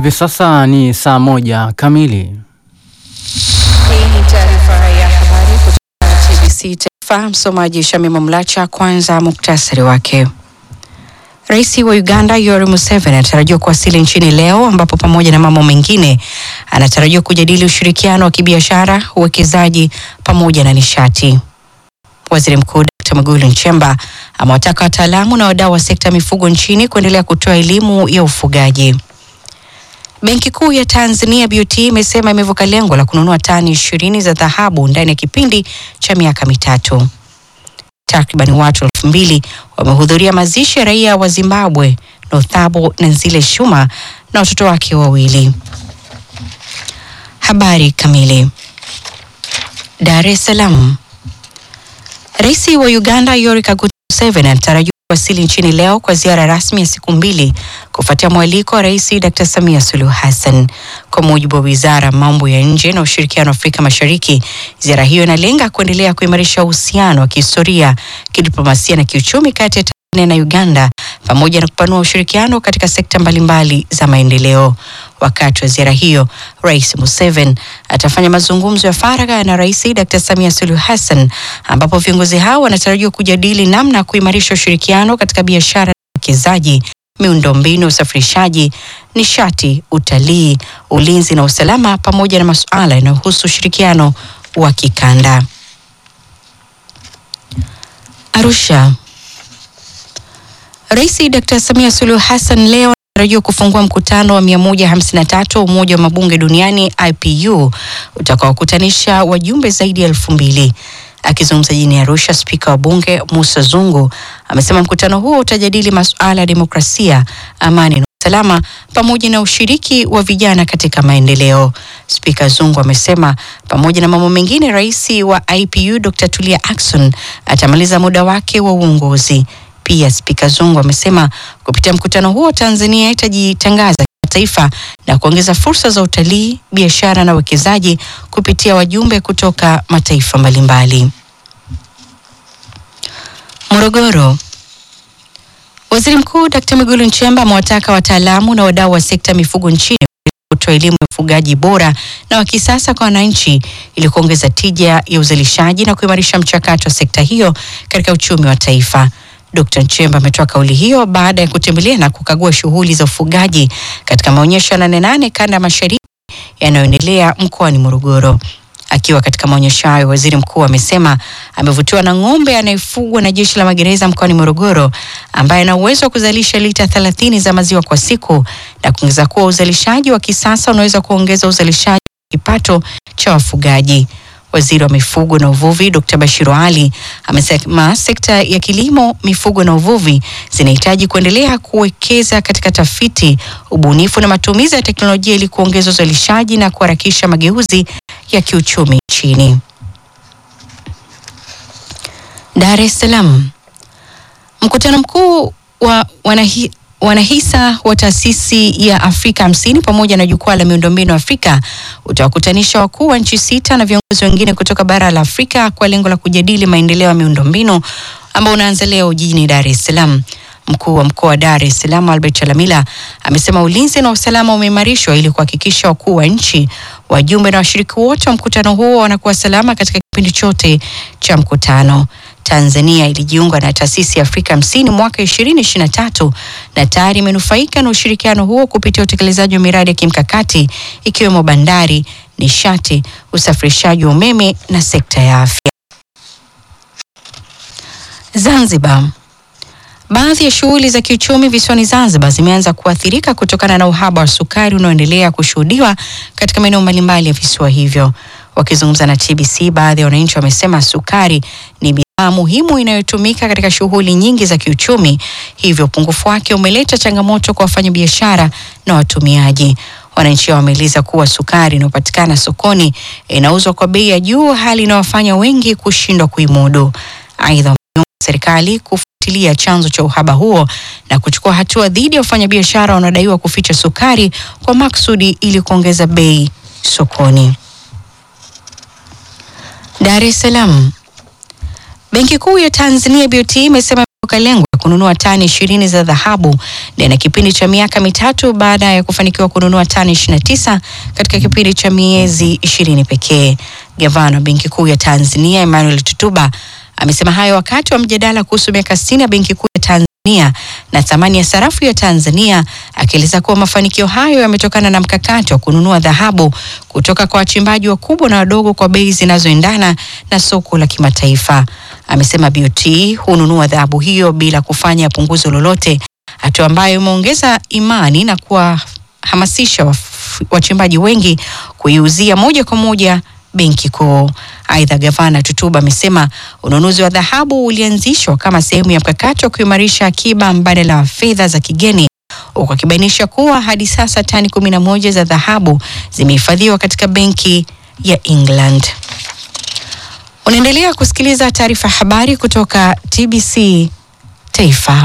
Hivi sasa ni saa moja kamili. Hii ni taarifa ya habari kutoka TBC Taifa. Msomaji Shamima Mlacha. Kwanza muktasari wake. Rais wa Uganda Yoweri Museveni anatarajiwa kuwasili nchini leo, ambapo pamoja na mambo mengine anatarajiwa kujadili ushirikiano wa kibiashara, uwekezaji pamoja na nishati. Waziri Mkuu Dr. Mwigulu Nchemba amewataka wataalamu na wadau wa sekta ya mifugo nchini kuendelea kutoa elimu ya ufugaji. Benki Kuu ya Tanzania BOT imesema imevuka lengo la kununua tani ishirini za dhahabu ndani ya kipindi cha miaka mitatu. Takriban watu elfu mbili wamehudhuria mazishi ya raia wa Zimbabwe Nothabo Nzile Shuma na watoto wake wawili. Habari kamili. Dar es Salaam. Rais wa Uganda Yoweri Kaguta Museveni anatarajiwa kuwasili nchini leo kwa ziara rasmi ya siku mbili kufuatia mwaliko wa Rais Dr. Samia Suluhu Hassan. Kwa mujibu wa Wizara ya Mambo ya Nje na Ushirikiano wa Afrika Mashariki, ziara hiyo inalenga kuendelea kuimarisha uhusiano wa kihistoria, kidiplomasia na kiuchumi kati ya Tanzania na Uganda pamoja na kupanua ushirikiano katika sekta mbalimbali za maendeleo. Wakati wa ziara hiyo, Rais Museveni atafanya mazungumzo ya faragha na Rais Dr. Samia Suluhu Hassan ambapo viongozi hao wanatarajiwa kujadili namna ya kuimarisha ushirikiano katika biashara na uwekezaji, miundombinu, usafirishaji, nishati, utalii, ulinzi na usalama pamoja na masuala yanayohusu ushirikiano wa kikanda. Arusha. Rais Dr. Samia Suluhu Hassan leo anatarajiwa kufungua mkutano wa 153 wa Umoja wa Mabunge Duniani IPU utakaokutanisha wajumbe zaidi ya elfu mbili. Akizungumza jijini Arusha, spika wa bunge Musa Zungu amesema mkutano huo utajadili masuala ya demokrasia, amani na usalama pamoja na ushiriki wa vijana katika maendeleo. Spika Zungu amesema pamoja na mambo mengine, rais wa IPU Dr. Tulia Ackson atamaliza muda wake wa uongozi. Pia Spika Zungu amesema kupitia mkutano huo Tanzania itajitangaza kimataifa na kuongeza fursa za utalii, biashara na uwekezaji kupitia wajumbe kutoka mataifa mbalimbali. Morogoro. Waziri Mkuu Dkt. Mwigulu Nchemba amewataka wataalamu na wadau wa sekta ya mifugo nchini kutoa elimu ya ufugaji bora na wa kisasa kwa wananchi ili kuongeza tija ya uzalishaji na kuimarisha mchakato wa sekta hiyo katika uchumi wa taifa. Dkt. Nchemba ametoa kauli hiyo baada ya kutembelea na kukagua shughuli za ufugaji katika maonyesho ya Nane Nane kanda ya mashariki yanayoendelea mkoani Morogoro. Akiwa katika maonyesho hayo, waziri mkuu amesema amevutiwa na ng'ombe anayefugwa na jeshi la magereza mkoani Morogoro ambaye ana uwezo wa kuzalisha lita 30 za maziwa kwa siku na kuongeza kuwa uzalishaji wa kisasa unaweza kuongeza uzalishaji wa kipato cha wafugaji. Waziri wa mifugo na uvuvi Dr. Bashiru Ali amesema sekta ya kilimo, mifugo na uvuvi zinahitaji kuendelea kuwekeza katika tafiti, ubunifu na matumizi ya teknolojia ili kuongeza uzalishaji na kuharakisha mageuzi ya kiuchumi nchini. Dar es Salaam. Mkutano mkuu wa wanahi, wanahisa wa taasisi ya Afrika hamsini pamoja na jukwaa la miundombinu Afrika utawakutanisha wakuu wa nchi sita na viongozi wengine kutoka bara la Afrika kwa lengo la kujadili maendeleo ya miundombinu ambao unaanza leo jijini Dar es Salaam. Mkuu wa mkoa wa Dar es Salaam Albert Chalamila amesema ulinzi na usalama umeimarishwa ili kuhakikisha wakuu wa nchi, wajumbe na washiriki wote wa mkutano huo wanakuwa salama katika kipindi chote cha mkutano. Tanzania ilijiunga na taasisi ya Afrika hamsini mwaka 2023 na tayari imenufaika na ushirikiano huo kupitia utekelezaji wa miradi ya kimkakati ikiwemo bandari, nishati, usafirishaji wa umeme na sekta ya afya. Zanzibar. Baadhi ya shughuli za kiuchumi visiwani Zanzibar zimeanza kuathirika kutokana na uhaba wa sukari unaoendelea kushuhudiwa katika maeneo mbalimbali ya visiwa hivyo. Wakizungumza na TBC, baadhi ya wananchi wamesema sukari ni bidhaa muhimu inayotumika katika shughuli nyingi za kiuchumi, hivyo upungufu wake umeleta changamoto kwa wafanyabiashara na watumiaji. Wananchi hao wameeleza kuwa sukari inayopatikana sokoni inauzwa kwa bei ya juu, hali inayowafanya wengi kushindwa kuimudu. Aidha, wameomba serikali kufuatilia chanzo cha uhaba huo na kuchukua hatua dhidi ya wafanyabiashara wanaodaiwa kuficha sukari kwa maksudi ili kuongeza bei sokoni. Dar es Salaam. Benki Kuu ya Tanzania BOT imesema imevuka lengo la kununua tani ishirini za dhahabu ndani ya kipindi cha miaka mitatu baada ya kufanikiwa kununua tani 29 katika kipindi cha miezi ishirini pekee. Gavana wa Benki Kuu ya Tanzania Emmanuel Tutuba amesema hayo wakati wa mjadala kuhusu miaka 60 ya Benki Kuu ya Tanzania na thamani ya sarafu ya Tanzania, akieleza kuwa mafanikio hayo yametokana na mkakati wa kununua dhahabu kutoka kwa wachimbaji wakubwa na wadogo kwa bei zinazoendana na soko la kimataifa. Amesema BOT hununua dhahabu hiyo bila kufanya punguzo lolote, hatua ambayo imeongeza imani na kuwahamasisha wachimbaji wengi kuiuzia moja kwa moja benki kuu. Aidha, gavana Tutuba amesema ununuzi wa dhahabu ulianzishwa kama sehemu ya mkakati wa kuimarisha akiba mbadala wa fedha za kigeni, huku akibainisha kuwa hadi sasa tani kumi na moja za dhahabu zimehifadhiwa katika benki ya England. Unaendelea kusikiliza taarifa ya habari kutoka TBC Taifa.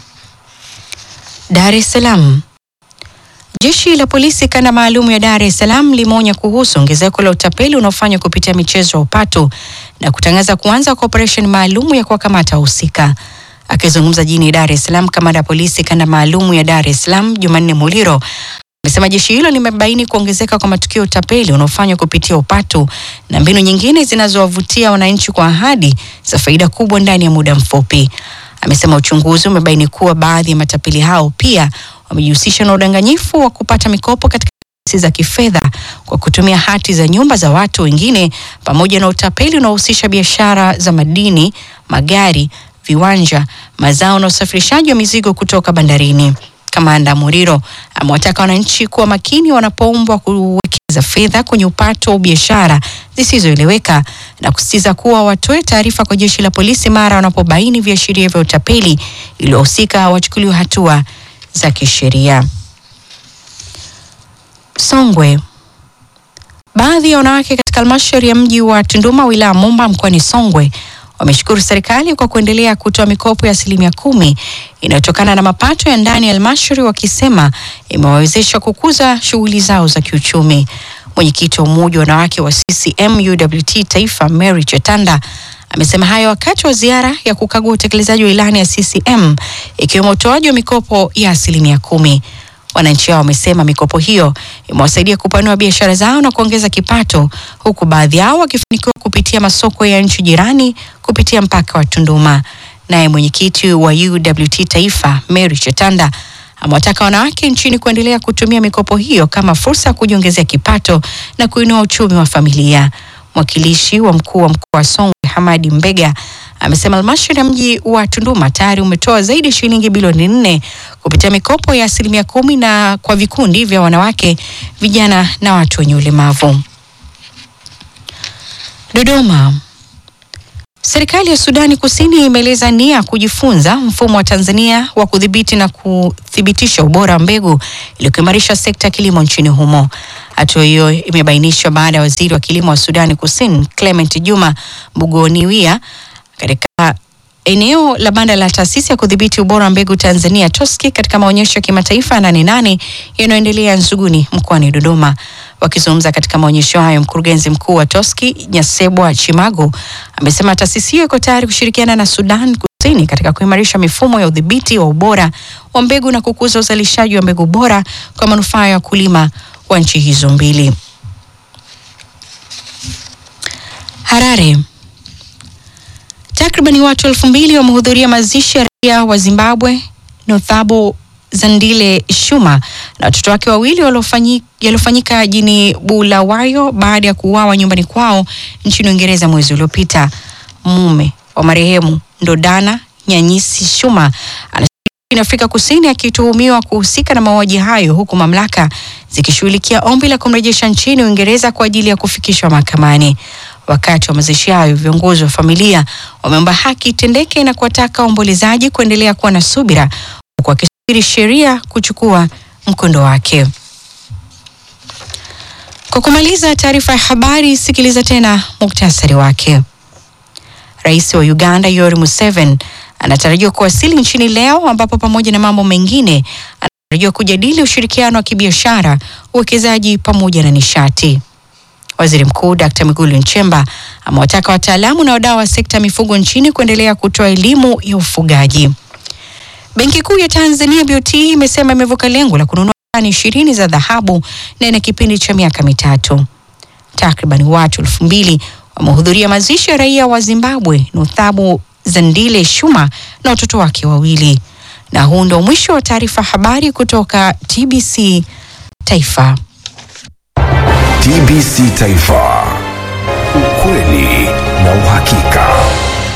Dar es Salaam. Jeshi la polisi kanda maalum ya Dar es Salaam limeonya kuhusu ongezeko la utapeli unaofanywa kupitia michezo ya upato na kutangaza kuanza kwa operesheni maalum ya kuwakamata wahusika. Akizungumza jijini Dar es Salaam, kamanda ya polisi kanda maalum ya Dar es Salaam Jumanne Muliro amesema jeshi hilo limebaini kuongezeka kwa matukio ya utapeli unaofanywa kupitia upato na mbinu nyingine zinazowavutia wananchi kwa ahadi za faida kubwa ndani ya muda mfupi. Amesema uchunguzi umebaini kuwa baadhi ya matapeli hao pia wamejihusisha na udanganyifu wa kupata mikopo katika taasisi za kifedha kwa kutumia hati za nyumba za watu wengine pamoja na utapeli unaohusisha biashara za madini, magari, viwanja, mazao na usafirishaji wa mizigo kutoka bandarini. Kamanda Muriro amewataka wananchi kuwa makini wanapoombwa kuwekeza fedha kwenye upato wa biashara zisizoeleweka na kusisitiza kuwa watoe taarifa kwa jeshi la polisi mara wanapobaini viashiria vya utapeli ili wahusika wachukuliwe hatua za kisheria. Songwe. Baadhi ya wanawake katika halmashauri ya mji wa Tunduma wilaya Momba mkoani Songwe wameshukuru serikali kwa kuendelea kutoa mikopo ya asilimia kumi inayotokana na mapato ya ndani ya halmashauri, wakisema imewawezesha kukuza shughuli zao za kiuchumi. Mwenyekiti wa umoja wa wanawake wa CCM UWT Taifa Mary Chetanda amesema hayo wakati wa ziara ya kukagua utekelezaji wa ilani ya CCM ikiwemo utoaji wa mikopo ya asilimia kumi. Wananchi hao wamesema mikopo hiyo imewasaidia kupanua biashara zao na kuongeza kipato, huku baadhi yao wakifanikiwa kupitia masoko ya nchi jirani kupitia mpaka wa Tunduma. Naye mwenyekiti wa UWT Taifa Mary Chetanda amewataka wanawake nchini kuendelea kutumia mikopo hiyo kama fursa ya kujiongezea kipato na kuinua uchumi wa familia. Mwakilishi wa mkuu wa mkoa wa Songwe Hamadi Mbega amesema halmashauri ya mji wa Tunduma tayari umetoa zaidi ya shilingi bilioni nne kupitia mikopo ya asilimia kumi na kwa vikundi vya wanawake, vijana na watu wenye ulemavu. Dodoma. Serikali ya Sudani Kusini imeeleza nia kujifunza mfumo wa Tanzania wa kudhibiti na kuthibitisha ubora wa mbegu ili kuimarisha sekta ya kilimo nchini humo. Hatua hiyo imebainishwa baada ya waziri wa kilimo wa Sudani Kusini Clement Juma Mbugoniwia katika eneo la banda la taasisi ya kudhibiti ubora wa mbegu Tanzania TOSCI katika maonyesho ya kimataifa ya Nane Nane yanayoendelea Nzuguni mkoani Dodoma. Wakizungumza katika maonyesho hayo, mkurugenzi mkuu wa TOSCI Nyasebwa Chimago amesema taasisi hiyo iko tayari kushirikiana na Sudan Kusini katika kuimarisha mifumo ya udhibiti wa ubora wa mbegu na kukuza uzalishaji wa mbegu bora kwa manufaa ya wakulima wa nchi hizo mbili. Harare. Takribani watu elfu mbili wamehudhuria mazishi ya raia wa Zimbabwe Nothabo Zandile Shuma na watoto wake wawili yaliyofanyika jini Bulawayo baada ya kuuawa nyumbani kwao nchini Uingereza mwezi uliopita. Mume wa marehemu Ndodana Nyanyisi Shuma anashiriki Afrika Kusini akituhumiwa kuhusika na mauaji hayo huku mamlaka zikishughulikia ombi la kumrejesha nchini Uingereza kwa ajili ya kufikishwa mahakamani. Wakati wa mazishi hayo, viongozi wa familia wameomba haki itendeke na kuwataka waombolezaji kuendelea kuwa na subira huku wakisubiri sheria kuchukua mkondo wake. Kwa kumaliza taarifa ya habari, sikiliza tena muktasari wake. Rais wa Uganda Yoweri Museveni anatarajiwa kuwasili nchini leo, ambapo pamoja na mambo mengine anatarajiwa kujadili ushirikiano wa kibiashara, uwekezaji pamoja na nishati. Waziri Mkuu Dr. Mwigulu Nchemba amewataka wataalamu na wadau wa sekta ya mifugo nchini kuendelea kutoa elimu ya ufugaji. Benki Kuu ya Tanzania BOT imesema imevuka lengo la kununua tani ishirini za dhahabu na ina kipindi cha miaka mitatu. Takriban watu elfu mbili wamehudhuria mazishi ya raia wa Zimbabwe Nothabu Zandile Shuma na watoto wake wawili. Na huu ndio mwisho wa taarifa habari kutoka TBC Taifa. TBC Taifa, ukweli na uhakika.